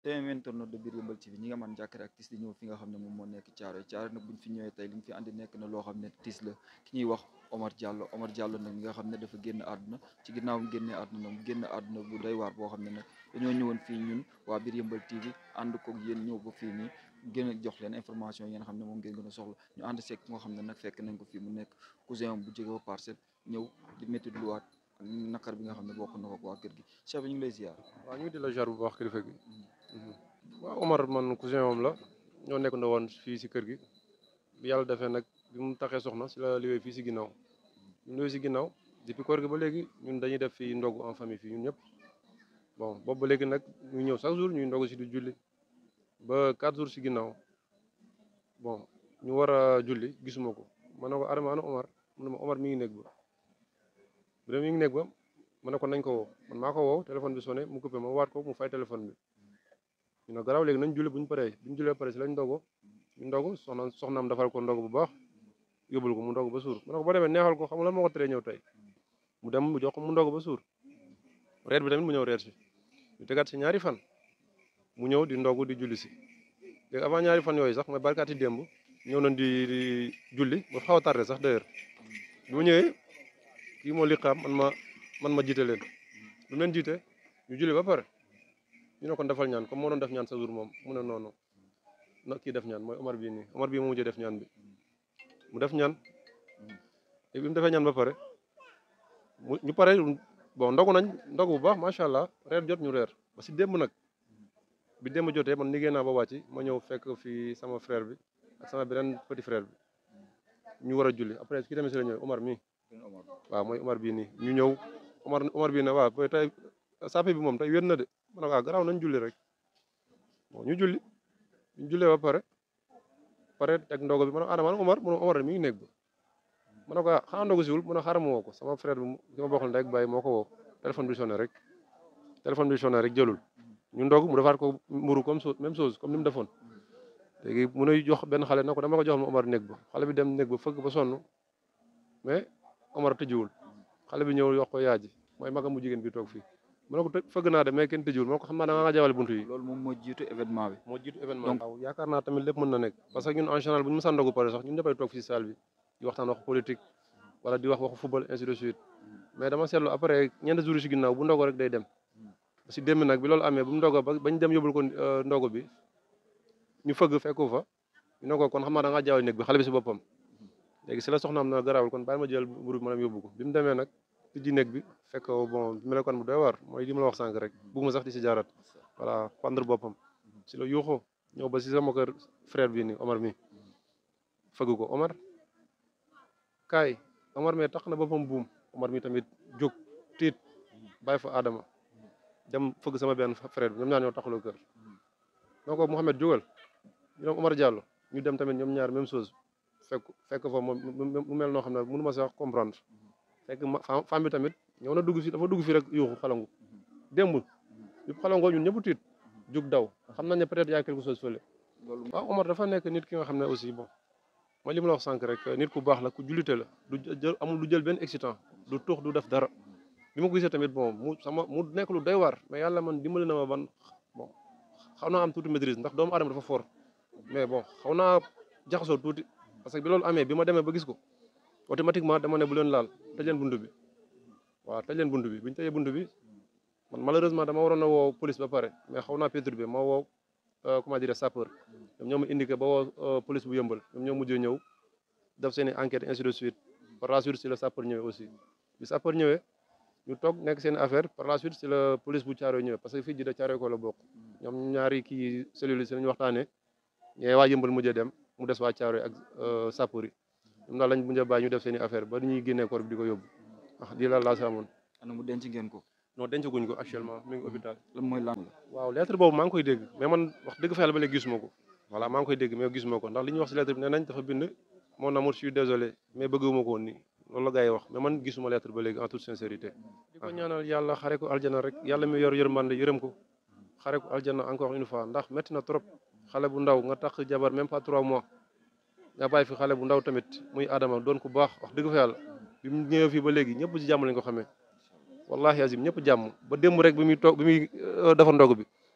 te internet de biir Yeumbeul TV ñi nga man jàkkare ak tiis di ñëw fi nga xam ne moom moo nekk Thiaroye Thiaroye nag buñ fi ñëwee tey li ñu fi andi nekk na loo xam ne tiis la ki ñuy wax Omar Diallo Omar Diallo nag mi nga xam ne dafa génn àdduna ci ginnaaw mu génnee àdduna nag mu génn àdduna bu doy waar boo xam ne nag dañoo ñëwoon fii ñun waa biir Yeumbeul TV ànd koog yéen ñëw ba fii nii gën a jox leen information yi nga xam ne moom ngeen gën a soxla ñu ànd seeg nga xam ne nag fekk nañ ko fii mu nekk cousin bu jóge ba parcelle ñëw di métti luwaat ak nakar bi nga xam ne bokk na ko waa kër gi chef bi ñu ngi lay ziar waaw ñu ngi di la jar bu baax kilifa gi waaw Omar man cousin moom la ñoo nekk na woon fii si kër gi bi yàlla defee nag bi mu taxee soxna si la liggéey fii si ginnaaw ñu liggéey si ginnaaw depuis koor gi ba léegi ñun dañuy def fii ndogu en famille fii ñun ñëpp bon boobu ba léegi nag ñu ñëw chaque jour ñuy ndogu si di julli ba quatre jours si ginnaaw bon ñu war a julli gisuma ko ma ne ko Adama ana Omar mu ne ma Omar mi ngi nekk ba bu dee mi ngi nekk ba ma ne ko nañ ko woo man maa ko woo téléphone bi sonné mu coupé ma waat ko mu fay téléphone bi ñu ne garaaw léegi nañ julli bu ñu paree bu ñu jullee pare si lañ ndogo ñu ndogu soxna soxnaam defal ko ndogu bu baax yóbbul ko mu ndogu ba suur ma ne ko boo demee neexal ko xam nga lan moo ko teree ñëw tey mu dem mu jox ko mu ndogu ba suur reer bi tamit mu ñëw reer si ñu tegaat si ñaari fan mu ñëw di ndogu di julli si léegi avant ñaari fan yooyu sax mooy barkaati démb ñëw nañ di di julli ba xaw a tardé sax d'ailleurs bi mu ñëwee kii moo liqaam man ma man ma jiite leen lu leen jiite ñu julli ba pare ñu ne kon defal ñaan comme moo doon def ñaan sa jour moom mu ne noonu na kii def ñaan mooy Omar bii nii Omar bii moo mujjee def ñaan bi mu def ñaan léegi bi mu defee ñaan ba pare mu ñu pare bon ndogu nañ ndogu bu baax macha allah reer jot ñu reer ba si démb nag bi démb jotee man liggéey naa ba wàcc ma ñëw fekk fii sama frère bi ak sama beneen petit frère bi ñu war a julli après ki tamit si la ñëw Omar mii waaw mooy Omar bii nii ñu ñëw Omar Omar bii ne waaw ba tey sàppe bi moom tey wér na de ma ne ko garaaw nañ julli rek bon ñu julli ñu jullee ba pare pare teg ndogo bi ma ne ko Adama Omar mu ne Omar mi ngi nekk ba ma ne ko ah xanaa ndogu siwul mu ne xaaral ma woo ko sama frère bi ki ma bokkal ndey ak baay moo ko woo téléphone bi sonné rek téléphone bi sonné rek jëlul ñu ndog mu defaat ko mburu comme chose même chose comme ni mu defoon léegi mu nuy jox benn xale na ko dama ko joxal ma Omar nekk ba xale bi dem nekk ba fëgg ba sonn mais Omar tëjiwul xale bi ñëw yox ko yaay ji mooy magam bu jigéen bi toog fii mu ne ko fëgg naa de mais kenn tëjiwul ma ne ko xam naa da nga jawale buntu yi loolu moom moo jiitu événement bi moo jiitu événement waaw yaakaar naa tamit lépp mën na nekk parce que ñun en général bu ñu mësaan ndogu pare sax ñun ñëppay toog fii si salle bi di waxtaan waxu politique wala di wax waxu football ainsi de suite mais dama seetlu après ñeenti jours yi si ginnaaw bu ndogo rek day dem si démb nag bi loolu amee bu mu ndogo ba bañ dem yóbbul ko ndogo bi ñu fëgg fekku fa ñu ne ko kon xam naa da ngaa jaawale néeg bi xale bi si boppam léegi si la soxnaam na garaawul kon bàyyi ma jël mburu bi ma dem yóbbu ko bi mu demee nag tijji néeg bi fekk bon melokaan bu doy waar mooy li ma la wax sànq rek bugguma sax di si jaarat voilà pendre boppam si la yuuxoo ñëw ba si sama kër frère bi ni Omar mi fëgg ko Omar kaay Omar mi tax na boppam buum Omar mi tamit jóg tiit bàyyi fa Adama dem fëgg sama benn frère bi ñoom ñaar ñoo taxaloo kër donc Mouhamed jógal ñu dem Omar Diallo ñu dem tamit ñoom ñaar même chose fekk fekk fa moom mu mel noo xam ne mënu ma sax comprendre fekk femme bi tamit ñëw na dugg fi dafa dugg fi rek yuuxu xalangu démb bi xalangoo ñun ñëpp tiit jug daw xam nañ ne peut-être y a quelque chose fële waaw Omar dafa nekk nit ki nga xam ne aussi bon mooy li ma la wax sànq rek nit ku baax la ku jullite la du jël amul du jël benn excitant du tuux du def dara bi ma ko gisee tamit bon mu sama mu nekk lu doy waar mais yàlla man dimbali na ma ban bon xaw naa am tuuti maîtrise ndax doomu aadama dafa fort mais bon xaw naa jaxasoo tuuti parce que bi loolu amee bi ma demee ba gis ko automatiquement dama ne bu leen laal tëj leen buntu bi waaw tëj leen buntu bi bu ñu tëjee buntu bi man malheureusement dama waroon a woo police ba pare mais xaw naa perturbé ma woo comment dire sapeur ñoom ñoo ma indiqué ba woo police bu yëmbal ñoom ñoo mujjee ñëw def seen i enquête ainsi de suite par la suite si la sapeur ñëwee aussi bi sapeur ñëwee ñu toog nekk seen affaire par la suite si la police bu Thiaroye ñëwee parce que fii ji da Thiaroye ko la bokk ñoom ñaari kii cellules si lañu waxtaanee ñee waa yëmbal mujjee dem mu des waa Thiaroye ak sapeur yi ñoom daal lañ mujjee bàyyi ñu def seen i affaire ba ñuy génnee corps bi di ko yóbbu ah di la laa si amoon ana mu denc ngeen ko non dencaguñ ko actuellement mi ngi hôpital lan mooy lan la waaw lettre boobu maa ngi koy dégg mais man wax dëgg fa yàlla ba léegi gisuma ko voilà maa ngi koy dégg mais gisuma ko ndax li ñuy wax si lettre bi nee nañ dafa bind mon amour je suis désolé mais bëgguma ko woon nii loolu la gars yi wax mais man gisuma lettre ba léegi en toute sincérité di ko ñaanal yàlla xare ko aljana rek yàlla mi yor yërmande yërëm ko xare ko aljana encore une fois ndax métti na trop xale bu ndaw nga tax jabar même pas trois mois nga bàyyi fi xale bu ndaw tamit muy Adama doon ku baax wax dëgg fa yàlla bi mu ñëwee fii ba léegi ñëpp ci jàmm lañ ko xamee wallahi azim ñëpp jàmm ba démb rek bi muy toog bi muy defar ndog bi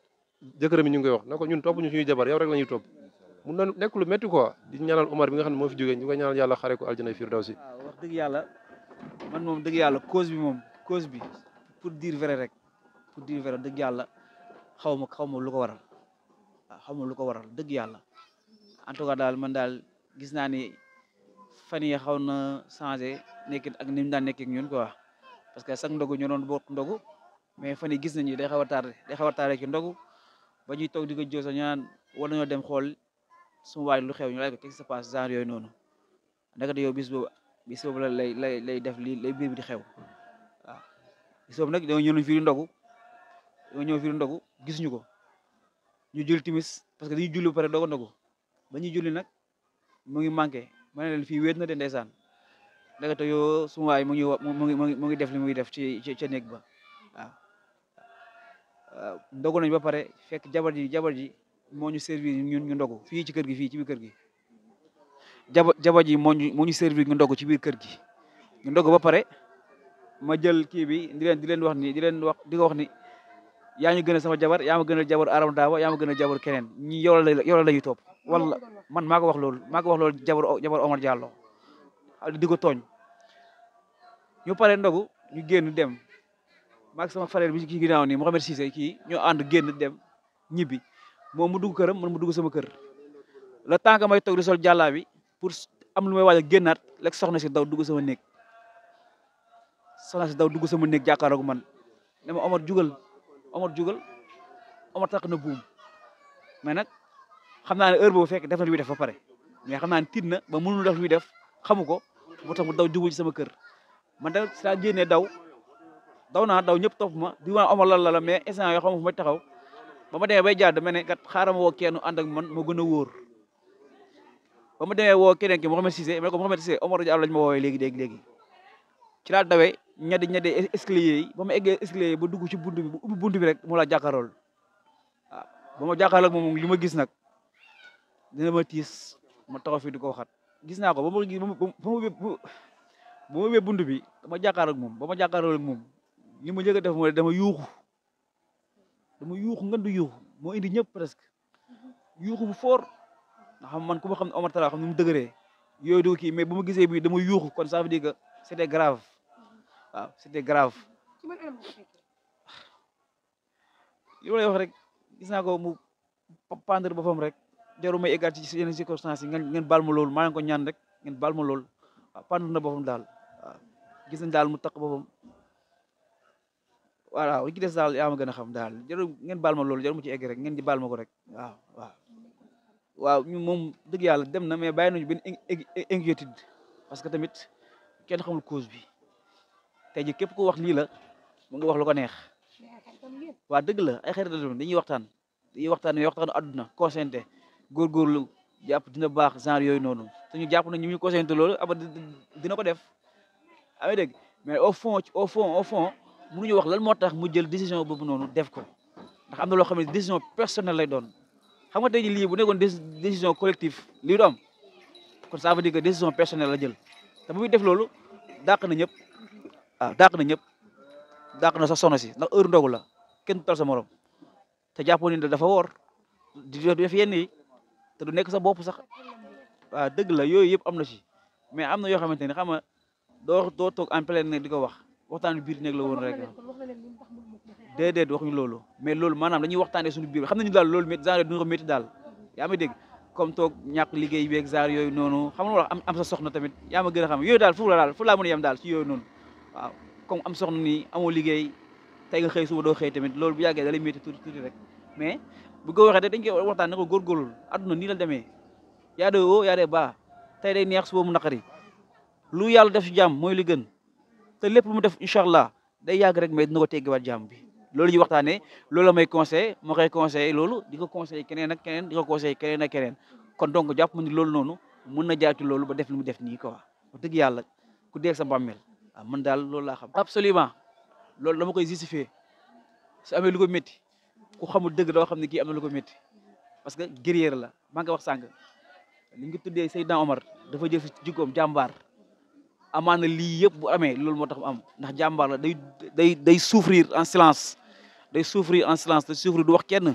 jëkkëram yi ñu ngi koy wax ne ko ñun topp ñu suñuy jabar yow rek la ñuy topp mun na nekk lu métti quoi di ñaanal Omar bi nga xam ne moo fi jógee ñu koy ñaanal yàlla xare ko aljana firdawsi waaw wax dëgg yàlla man moom dëgg yàlla cause bi moom cause bi pour dire vrai rek pour dire vrai dëgg yàlla xaw ma xaw ma lu ko waral waaw xaw ma lu ko waral dëgg yàlla en tout cas daal man daal gis naa ni fan yi xaw na changé nekkin ak ni mu daan nekkee ak ñun quoi parce que sax ndogu ñu doon bokk ndogu mais fan yi gis nañu day xaw a tardé day xaw a tardé ci ndogu ba ñuy toog di ko joo sax ñu naan war nañoo dem xool suma waay lu xew ñu laaj ko qu'est-ce qui se passe genre yooyu noonu ndekete yow bis boobu bis boobu la lay lay lay def lii lay biir bi di xew waaw bis boobu nag dañoo ñëw fii di ndogu dañoo ñëw fii di ndogu gisuñu ko ñu julli timis parce que dañuy julli ba pare doog a ndogu ba ñuy julli nag mu ngi manqué ma ne leen fii wéet na de ndeysaan ndekete yoo suma waay mu ngi wa- mu ngi mu ngi mu ngi def li muy def ci ci ca néeg ba waaw waaw ndogu nañ ba pare fekk jabar ji jabar ji moo ñu servir ñun ñu ndogu fii ci kër gi fii ci biir kër gi jaba jabar ji moo ñu moo ñu servir ñu ndogu ci biir kër gi ñu ndogu ba pare ma jël kii bi di leen di leen wax ni di leen wax di ko wax ni yaa ñu gën a sama jabar yaa ma gën a jabar aram daawa yaa ma gën a jabar keneen ñi yow la yow la lañuy topp wala man maa ko wax loolu maa ko wax loolu jabar jabar Omar Diallo di ko tooñ ñu pare ndogu ñu génn dem maag sama frère bi ci ginnaaw nii Mohamed Cissé kii ñoo ànd génn dem ñibbi moom mu dugg këram man mu dugg sama kër le temps que may toog di sol jàllaa bi pour am lu may waaj a génnaat rek soxna si daw dugg sama néeg soxna si daw dugg sama néeg jàkkaarloog man ne ma Omar jugal Omar jugal Omar takk na buum mais nag xam naa ne heure boobu fekk def na lu muy def ba pare mais xam naa ne tiit na ba mënul def lu muy def xamu ko moo tax mu daw jugul ci sama kër man da si laa génnee daw daw naa daw ñëpp topp ma di waa Omar lan la la mais instant yoo xam fu may taxaw ba ma demee bay jaar dama ne kat xaaral ma woo kenn ànd ak man moo gën a wóor ba ma demee woo keneen ki Mohamed Cissé ma ne ko Mohamed Cissé Omar Diallo lañ ma woowee léegi léegi léegi ci laa dawee ñadi ñadi escalier yi ba ma eggee escalier yi ba dugg ci buntu bi bu ubbi buntu bi rek moo laa jàkkaarool waaw ba ma jàkkaarloog moom li ma gis nag dina ma tiis ma taxaw fii di ko waxat gis naa ko ba ma gis ba ma ba ma ba ma ubbee buntu bi dama jàkkaarloog moom ba ma jàkkaarloog moom li ma njëkk a def mooy dama yuuxu dama yuuxu ngeen du yuuxu moo indi ñëpp presque yuuxu bu fort nga xam man ku ma xam ne Omar Talla xam ne mu dëgëree yooyu du kii mais bu ma gisee bii dama yuuxu kon ça veut dire que c'était grave waaw c'était grave li ma lay wax rek gis naa ko mu pendre boppam rek jaru may eggaat ci yenn circonstances yi ngeen ngeen baal ma loolu maa ngi ko ñaan rek ngeen baal ma loolu waaw pendre na boppam daal waaw gis nañ daal mu takk boppam voilà li ci des daal yaa ma gën a xam daal jaru ngeen baal ma loolu jaru mu ci egg rek ngeen di baal ma ko rek waaw waaw waaw ñu moom dëgg yàlla dem na mais bàyyi nañu benn inquiétude parce que tamit kenn xamul cause bi tey ji képp ko wax lii la mu nga wax lu ko neex waa dëgg la ay xarit la dañuy waxtaan dañuy waxtaan mais waxtaanu àdduna consenté góorgóorlu jàpp dina baax genre yooyu noonu te ñu jàpp na ñu ñu consenté loolu aba dina ko def amee dégg mais au fond au fond au fond mënuñu wax lan moo tax mu jël décision boobu noonu def ko ndax am na loo xam ne décision personnelle lay doon xam nga tey jii lii bu nekkoon décision collective lii du am kon ça veut dire que décision personnelle la jël te bu muy def loolu dàq na ñëpp waaw dàq na ñëpp dàq na sax soxna si ndax heure ndogu la kenn tal sa morom te jàppoon ni dafa woor di def yenn yi te du nekk sa bopp sax waaw dëgg la yooyu yëpp am na ci mais am na yoo xamante ni xam nga doo doo toog en plein ne di ko wax waxtaan biir néeg la woon rek déedéet waxuñu loolu mais loolu maanaam dañuy waxtaanee suñu biir xam nañu daal loolu métti genre duñu ko métti daal yaa ma dégg comme toog ñàkk liggéey beeg genre yooyu noonu xam nga wax am am sa soxna tamit yaa ma gën a xam yooyu daal foofu la daal fu laa mën a yem daal ci yooyu noonu waaw comme am soxna nii amoo liggéey tey nga xëy suba doo xëy tamit loolu bu yàggee da lay métti tuuti tuuti rek mais bu ko waxee dañ koy waxtaan ne ko góorgóorlu àdduna nii la demee yaa de woo yaa de baa tey day neex suba mu naqari lu yàlla def ci jàmm mooy li gën te lépp lu mu def incha allah day yàgg rek mais dina ko teggiwaat jàmm bi loolu ñuy waxtaanee loolu la may conseillé moo koy conseillé loolu di ko conseillé keneen ak keneen di ko conseillé keneen ak keneen kon donc jàpp ma ni loolu noonu mën na jaar ci loolu ba def li mu def nii quoi wax dëgg yàlla ku dee sa bàmmeel waaw man daal loolu laa xam. absolument loolu dama koy justifier su amee lu ko métti ku xamul dëgg doo xam ne kii am na lu ko métti parce que guerrier la maa ngi wax sànq li nga tuddee Seydina Omar dafa jël si jikkoom jàmbaar amaana lii yëpp bu amee loolu moo tax mu am ndax jàmbaar la day day day souffrir en silence day souffrir en silence day souffrir du wax kenn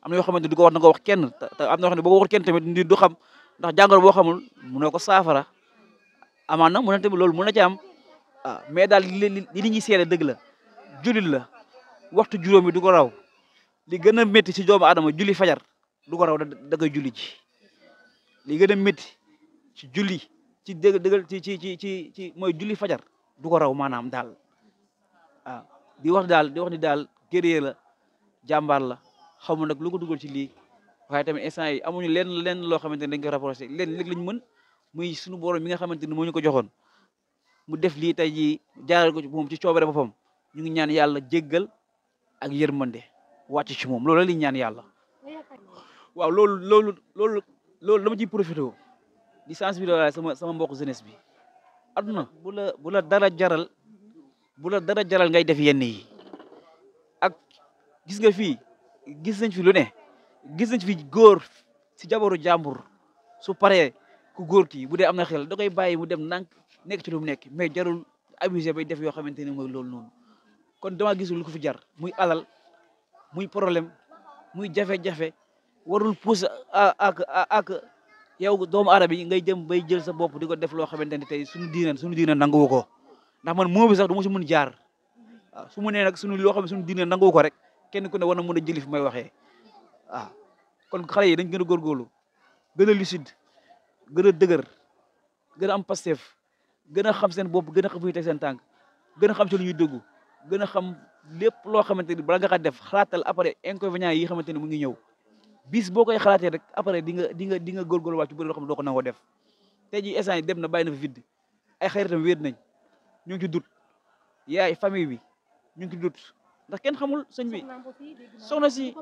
am na yoo xamante du ko wax na nga wax kenn te te am na yoo xam ne boo ko waxul kenn tamit nit du xam ndax jàngoro boo xamul mënoo ko saafara amaan na mën na tamit loolu mën na ci am ah mais daal li li li nit ñi seede dëgg la jullit la waxtu juróomi du ko raw li gën a métti ci doomu aadama julli fajar du ko raw da da koy julli ji li gën a métti ci julli ci dëgg dëggal ci ci ci ci ci mooy julli fajar du ko raw maanaam daal waaw di wax daal di wax ni daal guerrier la jàmbaar la xaw ma nag lu ko dugal ci lii waaye tamit instant yi amuñu lenn lenn loo xamante ne dañ ko rapproché leen léegi lañu mën muy suñu borom mi nga xamante ni moo ñu ko joxoon mu def lii tey jii jaaral ko ci moom ci coobare boppam ñu ngi ñaan yàlla jéggal ak yërmande wàcc ci moom loolu la ñuy ñaan yàlla waaw loolu loolu loolu loolu dama ciy profité di sensibiliser sama sama mbokk jeunesse bi aduna bu la bu la dara jaral bu la dara jaral ngay def yenn yi ak gis nga fii gis nañ fi lu ne gis nañ fi góor si jabaru jàmbur su paree ku góor ki bu dee am na xel da koy bàyyi mu dem nank nekk ci lu mu nekk mais jarul abusé bay def yoo xamante ne mooy loolu noonu kon dama gisul lu ko fi jar muy alal muy problème muy jafe-jafe warul pousse ak ak yow doomu aadama yi ngay jëm bay jël sa bopp di ko def loo xamante ne tey suñu diine suñu diine nanguwu ko ndax man moo bi sax du ma si mun jaar waaw su mu nee nag suñu loo xam ne suñu diine nanguwu ko rek kenn ku ne war na mën a jëli fi may waxee waaw kon xale yi dañ gën a góorgóorlu gën a lucide gën a dëgër gën a am pastef gën a xam seen bopp gën a xam fu ñu teg seen tànk gën a xam ci lu ñuy dëggu gën a xam lépp loo xamante ni bala nga xa def xalaatal après inconvénients yi xamante ni mu ngi ñëw bis boo koy xalaatee rek après di nga di nga di nga góorgóorlu wàcc bëri loo xam ne doo ko nangoo def tey jii instant yi dem na bàyyi na fa vide ay xaritam wéet nañ ñu ngi ci dut yaay famille bi ñu ngi ci dut ndax kenn xamul sëñ bi soxna si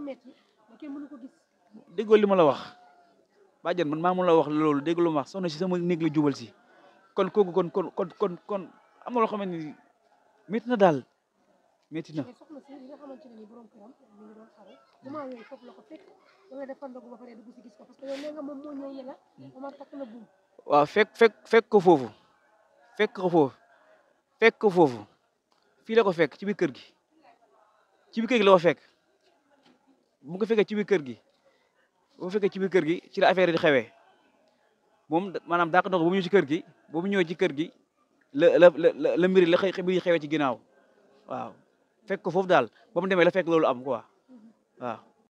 déggoo li ma la wax bàjjan man maa mun la wax loolu dégg lu ma wax soxna si sama néeg la jubal si kon kooku kon kon kon kon kon am na loo xamante ni métti na daal métti na soxna si li nga xamante ne ni borom këram mi ngi doon xare moment yooyu foofu la ko fekk da nga defal ndogu ba pare dugg si gis ko parce que yow nee nga moom moo ñëw yela Omar takk na buum waaw fekk fekk fekk ko foofu fekk ko foofu fekk ko foofu fii la ko fekk ci biir kër gi ci biir kër gi la ko fekk bu ko fekkee ci biir kër gi bu ko fekkee ci biir kër gi ci la affaire yi di xewee moom maanaam daa ko ndox ba mu ñëw ci kër gi ba mu ñëwee ci kër gi la la la la mbiri la xëy mbiri xewee ci ginnaaw waaw fekk ko foofu daal ba mu demee la fekk loolu am quoi waaw